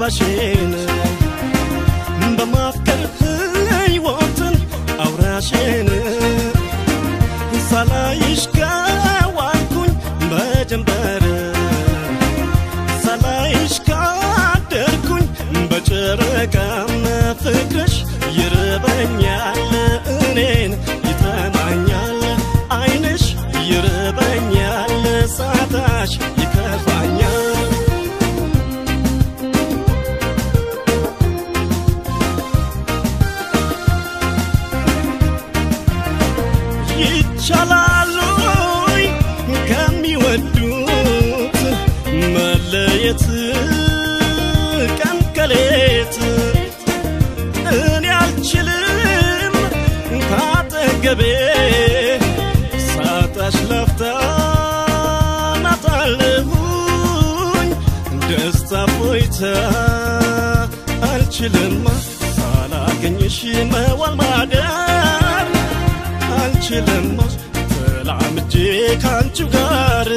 አልባሽን በማፍቀር ሕይወትን አውራሽን ሳላይሽ ከዋልኩኝ በጀንበር ሳላይሽ ካደርኩኝ በጨረቃም ፍቅርሽ ይርበኛል እኔን ይጠማኛል አይንሽ ይርበኛል ሳታሽ ይከፋኛል ይቻላል ወይ ከሚወዱት መለየት ቀን ከሌት እኔ አልችልም ካጠገቤ ሳጣሽ ላፍታ ናጣለሁኝ ደስታ ፎይታ አልችልማ ሳላገኝሽ መዋል ማደር አልችልማ ተላምጄ ካንቺ ጋር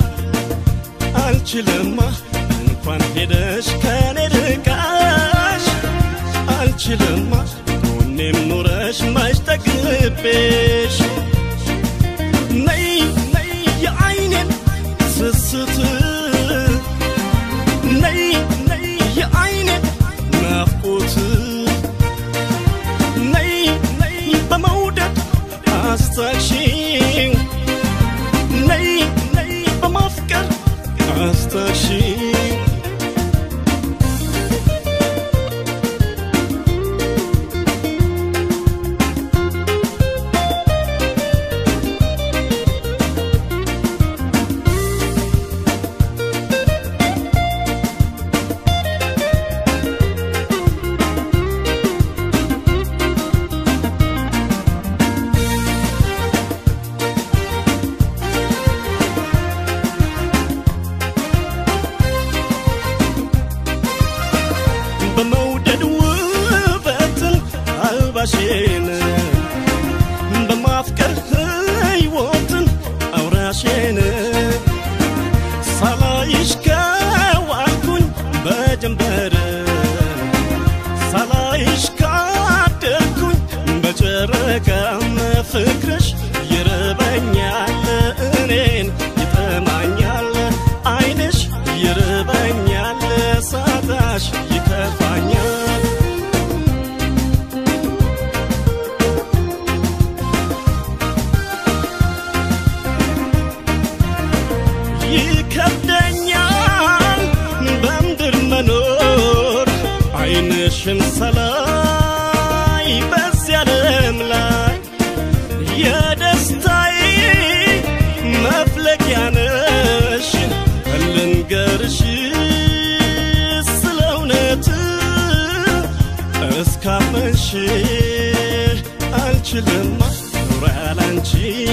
አልችልማ እንኳን ሄደሽ ከኔ ርቃሽ አልችልማ ጎኔም ኑረሽ መች ጠግቤሽ ነይ ነይ የአይኔን ስስት ነይ ነይ የአይኔን ናፍቆት ነይ ነይ በመውደድ አስታክሺው ነይ ነይ በማፍቀር አስታክሺው በመውደድ ውበትን አልባሽን በማፍቀር ሕይወትን አውራሽን ሳላይሽ ከዋልኩኝ በጀንበር ሳላይሽ ካደርኩኝ በጨረቃም ፍቅርሽ ይርበኛል እኔን ይጠማኛል አይንሽ ይርበኛል ሳታሽ ይከፋኛል ይከብደኛል በምድር መኖር አይንሽን ሰላይ በዚህ ዓለም ላይ የደስታዬ መፍለቂያ ነሽ ልንገርሽ ስለ እውነት እስካመንሽ አልችልማ ኑሮ ያላንቺ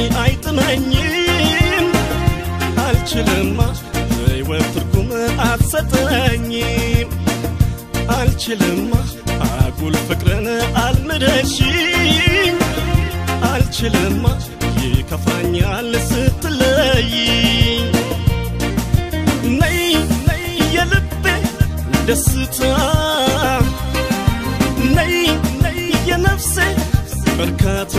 አይጥመኝም አልችልማ ሕይወት ትርጉም አትሰጠኝም አልችልማ አጉል ፍቅርን አልምደሽኝ አልችልማ ይከፋኛል ስትለይኝ ነይ ነይ የልቤ ደስታ ነይ ነይ የነፍሴ እርካታ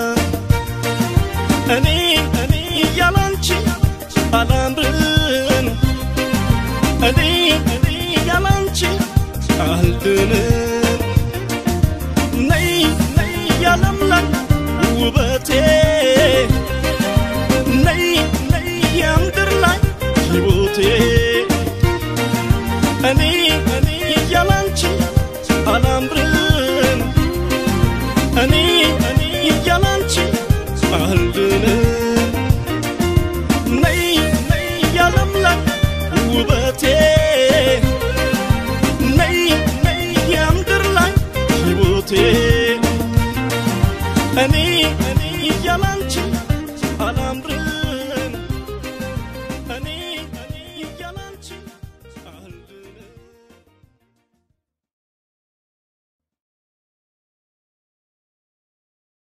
እኔ እኔ ያላንቺ አላምርም እኔ እኔ ያላንቺ አልድንም ነይ ነይ ያለምለም ውበቴ ነይ ነይ የምድር ላይ ሕይወቴ እኔ እኔ